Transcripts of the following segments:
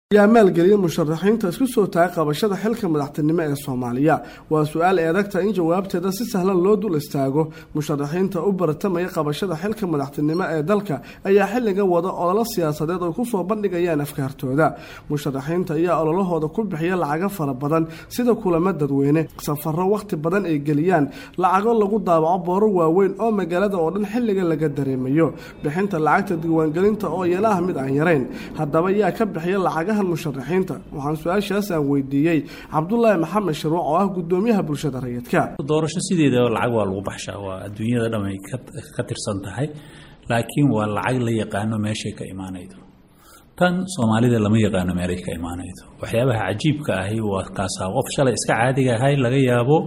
yaa maalgeliyay musharaxiinta isku soo taagay qabashada xilka madaxtinimo ee soomaaliya waa su-aal eedagta in jawaabteeda si sahlan loo dul istaago musharaxiinta u baratamaya qabashada xilka madaxtinimo ee dalka ayaa xilliga wada ololo siyaasadeed ay kusoo bandhigayaan afkaartooda musharaxiinta ayaa ololahooda ku bixiya lacago fara badan sida kulamo dadweyne safaro wakhti badan ay geliyaan lacago lagu daabaco booro waaweyn oo magaalada oo dhan xilliga laga dareemayo bixinta lacagta diiwaangelinta oo iyana ah mid aan yarayn haddaba yaa ka bixiya lacagaha musharaxiinta waxaan su-aashaas aan weydiiyey cabdulaahi maxamed sharuuc oo ah gudoomiyaha bulshada rayidka doorasho sideedaba lacag waa lagu baxshaa waa adduunyada dhamay ka tirsan tahay laakiin waa lacag la yaqaano meeshay ka imaanaydo tan soomaalida lama yaqaano meelay ka imaanaydo waxyaabaha cajiibka ahi waa kaasaa qof shalay iska caadiga ahay laga yaabo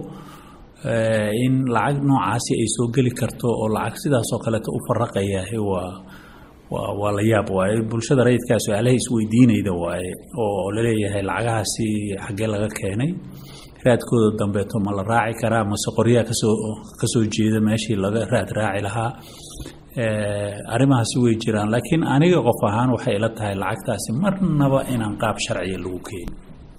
in lacag noocaasi ay soo geli karto oo lacag sidaasoo kaleeta u faraqayaah waa waa la yaab waaye bulshada rayidkaa su-aalaha isweydiinayda waaye oo laleeyahay lacagahaasi xaggee laga keenay raadkooda dambeeto ma la raaci karaa mase qoryaa kasoo kasoo jeeda meeshii laga raad raaci lahaa arrimahaasi way jiraan laakiin aniga qof ahaan waxay ila tahay lacagtaasi marnaba inaan qaab sharciya lagu keenin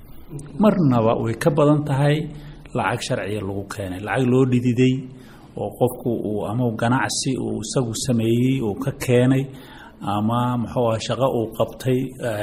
marnaba way ka badan tahay lacag sharciya lagu keenay lacag loo dhididay oo qofku uu ama ganacsi uu isagu sameeyey uu ka keenay ama muxuu ah shaqo uu qabtay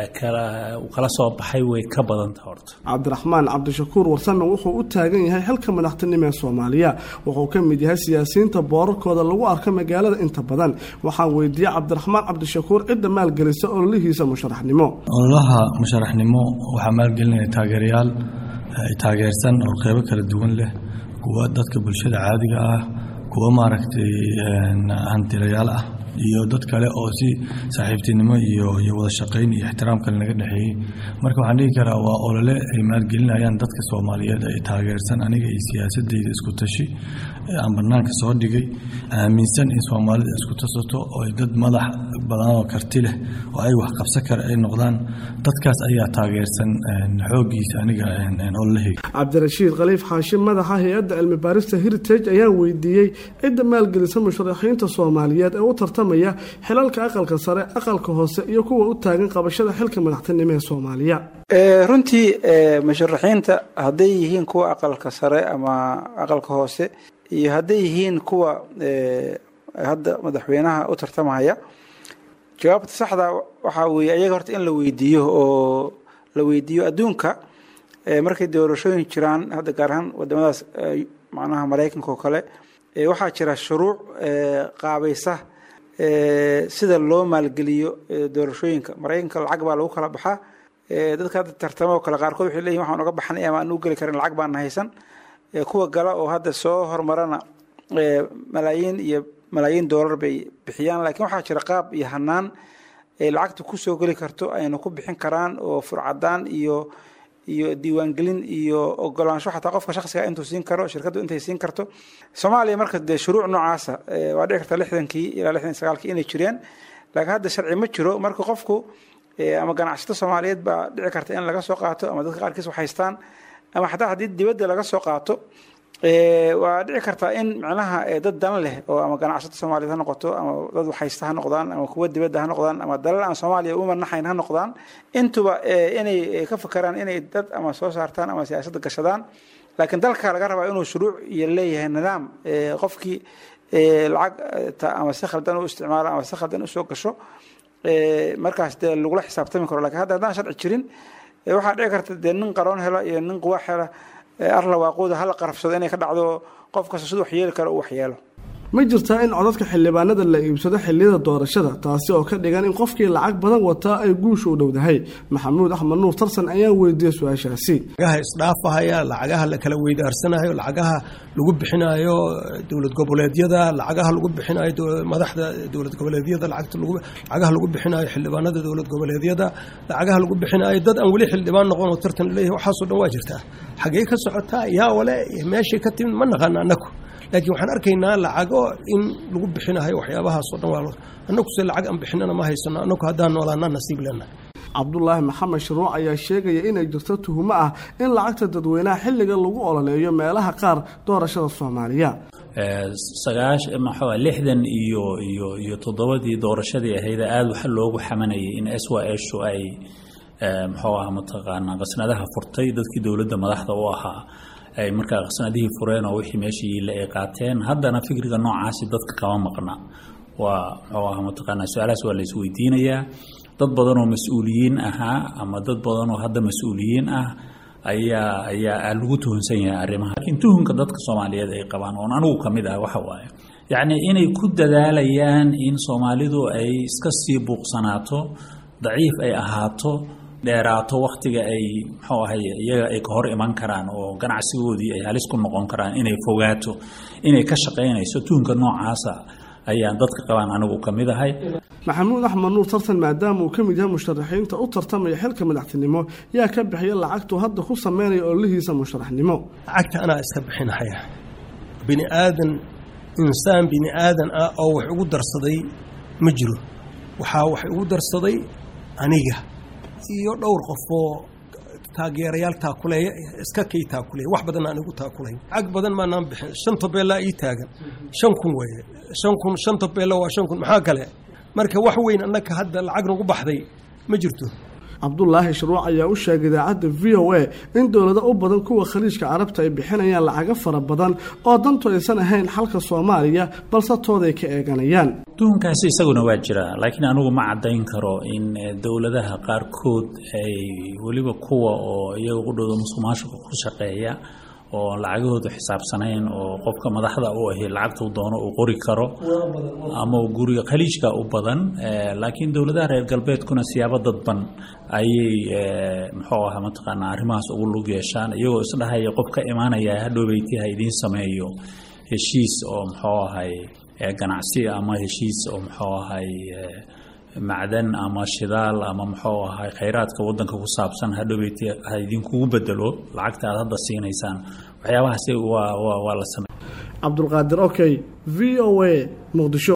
kala soo baxay way ka badanta horta cabdiraxmaan cabdishakuur warsame wuxuu u taagan yahay xilka madaxtinimo ee soomaaliya wuxuu ka mid yahay siyaasiyiinta boorarkooda lagu arko magaalada inta badan waxaan weydiiyey cabdiraxmaan cabdishakuur cidda maalgelisa ololihiisa musharaxnimo ololaha musharaxnimo waxaa maalgelinaya taageerayaal taageersan oo qeybo kala duwan leh kuwa dadka bulshada caadiga ah kuwa maaragtay hantilayaal ah iyo dad kale oo si saaxiibtinimo iyo iyo wada shaqayn iyo ixtiraam kale naga dhexeeyey marka waxaan dhihi karaa waa olole ay maalgelinayaan dadka soomaaliyeed ay taageersan aniga iyo siyaasadeyda isku tashi aan banaanka soo dhigay aaminsan in soomaalida isku tasato oo ay dad madax badan oo karti leh oo ay wax qabsan kara ay noqdaan dadkaas ayaa taageersan xooggiisa aniga ololaheyga cabdirashiid khaliif xaashim madaxa hay-adda cilmi baarista heritage ayaa weydiiyey cidda maalgelisa musharaxiinta soomaaliyeed ee u tartamaya xilalka aqalka sare aqalka hoose iyo kuwa u taagan qabashada xilka madaxtinimo ee soomaaliya runtii musharaxiinta hadday yihiin kuwa aqalka sare ama aqalka hoose iyo hadday yihiin kuwa hadda madaxweynaha u tartamaya jawaabta saxda waxaa weeye ayaga horta in la weydiiyo oo la weydiiyo adduunka markay doorashooyin jiraan hadda gaar ahaan wadamadaas macnaha maraykanka oo kale waxaa jira shuruuc qaabaysa sida loo maalgeliyo doorashooyinka maraykanka lacag baa lagu kala baxaa dadka hadda tartamo oo kale qaarkood waxay leeyihin waxaan uga baxnay ama aan u geli karin lacag baana haysan kuwa gala oo hadda soo hormarana malaayiin iyo malaayiin doolar bay bixiyaan laakiin waxaa jira qaab iyo hanaan ay lacagta kusoo geli karto ayna ku bixin karaan oo furcadaan iyo iyo diiwaangelin iyo ogolaansho xataa qofka shaksiga intuu siin karo shirkaddu intay siin karto soomaaliya marka dee shuruuc noocaasa waa dhici karta lixdankii ilaa lixdan sagaalkii inay jireen laakiin hadda sharci ma jiro marka qofku ama ganacsato soomaaliyeed baa dhici karta in laga soo qaato ama dadka qaarkiis wax haystaan ama xataa haddii dibadda laga soo qaato waa dhici kartaa in micnaha dad dan leh oo ama ganacsato soomaaliyeed ha noqoto ama dad waxhaysta ha noqdaan ama kuwa dibadda ha noqdaan ama dalal aan soomaaliya u manaxayn ha noqdaan intuba inay ka fakeraan inay dad ama soo saartaan ama siyaasadda gashadaan laakiin dalka laga rabaa inuu shuruuc iyo leeyahay nidaam qofkii lacag ama si khaldan u isticmaalo ama si khaldan usoo gasho markaas dee lagula xisaabtami karo lakin hadda haddaan sharci jirin waxaa dhici karta dee nin qaroon hela iyo nin quwaax hela arla waaquuda hala qarafsado inay ka dhacdo qof kasta siduu waxyeeli karo u waxyeelo ma jirtaa in codadka xildhibaanada la iibsado xiliyada doorashada taasi oo ka dhigan in qofkii lacag badan wataa ay guusha u dhowdahay maxamuud axmed nuur tarsan ayaa weydiiyey su-aashaasi lacagaha isdhaafahaya lacagaha la kala weydaarsanayo lacagaha lagu bixinayo dowlad goboleedyada lacagaha lagu bixinayo madaxda dowlad goboleedyada lacagaha lagu bixinayo xildhibaanada dowlad goboleedyada lacagaha lagu bixinayo dad aan weli xildhibaan noqon oo tartan leeyahay waxaasoo dhan waa jirtaa xaggee ka socotaa yaa wale meeshay ka timid ma naqaana anaku laakiin waxaan arkaynaa lacago in lagu bixinayo waxyaabahaasoo dhan waa annaguse lacag aan bixinana ma haysano annagu haddaan noolaana nasiib leenahay cabdulaahi maxamed sharuuc ayaa sheegaya inay jirto tuhumo ah in lacagta dadweynaha xilliga lagu ololeeyo meelaha qaar doorashada soomaaliya sagaash maxaa lixdan iyo iyo iyo toddobadii doorashadii ahayd aada waxa loogu xamanayay in s y shu ay muxuu aha mataqaanaa qasnadaha furtay dadkii dowladda madaxda u ahaa ay markaa qasnadihii fureen oo wixii meeshii yiile ay qaateen haddana fikriga noocaasi dadka kama maqna waa muxuu aha mataqaanaa su-aalahaas waa la isweydiinayaa dad badan oo mas-uuliyiin ahaa ama dad badan oo hadda mas-uuliyiin ah ayaa ayaa lagu tuhunsan yahay arrimaha laakiin tuhunka dadka soomaaliyeed ay qabaan oon anigu ka mid ah waxa waaye yacni inay ku dadaalayaan in soomaalidu ay iska sii buuqsanaato daciif ay ahaato dheeraato wakhtiga ay muxuu ahay iyaga ay ka hor iman karaan oo ganacsigoodii ay halis ku noqon karaan inay fogaato inay ka shaqaynayso tuhunka noocaasa ayaan dadka qabaan anigu ka mid ahay maxamuud axmed nuur tartan maadaama uu ka mid yahay musharaxiinta u tartamaya xilka madaxtinimo yaa ka bixiya lacagtuu hadda ku sameynaya ololihiisa musharaxnimo lacagta anaa iska bixinahaya bini aadan insaan bini aadan ah oo wax ugu darsaday ma jiro waxaa wax igu darsaday aniga iyo dhowr qofoo taageerayaal taakuleeya iska kay taakuleeya wax badan aan igu taakulayn lacag badan maanaan bixin shan tobeellaa ii taagan shan kun weeye shan kun shan tobeella waa shan kun maxaa kale marka wax weyn annaka hadda lacag nagu baxday ma jirto cabdulaahi shruuc ayaa u sheegay idaacadda v o a in dowlado u badan kuwa khaliijka carabta ay bixinayaan lacago fara badan oo dantu aysan ahayn xalka soomaaliya balse tooday ka eeganayaan tuhunkaasi isaguna waa jira laakiin anigu ma caddayn karo in dowladaha qaarkood ay weliba kuwa oo iyaga qudhooda musuqmaasuqa ku shaqeeya oo lacagahoodu xisaabsanayn oo qofka madaxda u ahi lacagtuu doono uu qori karo ama guriga khaliijka u badan laakiin dowladaha reer galbeedkuna siyaabo dadban ayay muxuu aha mataqaanaa arrimahaas ugu lug yeeshaan iyagoo isdhahaya qof ka imaanaya hadhowbeyti ha idiin sameeyo heshiis oo muxuu ahay ganacsi ama heshiis oo muxuu ahay macdan ama shidaal ama muxuu ahay khayraadka wadanka ku saabsan hadhowbeyti ha idinkugu bedelo lacagta aad hadda siinaysaan waxyaabahaasi waa waa waa la samey cabdulqaadir okay v o a muqdisho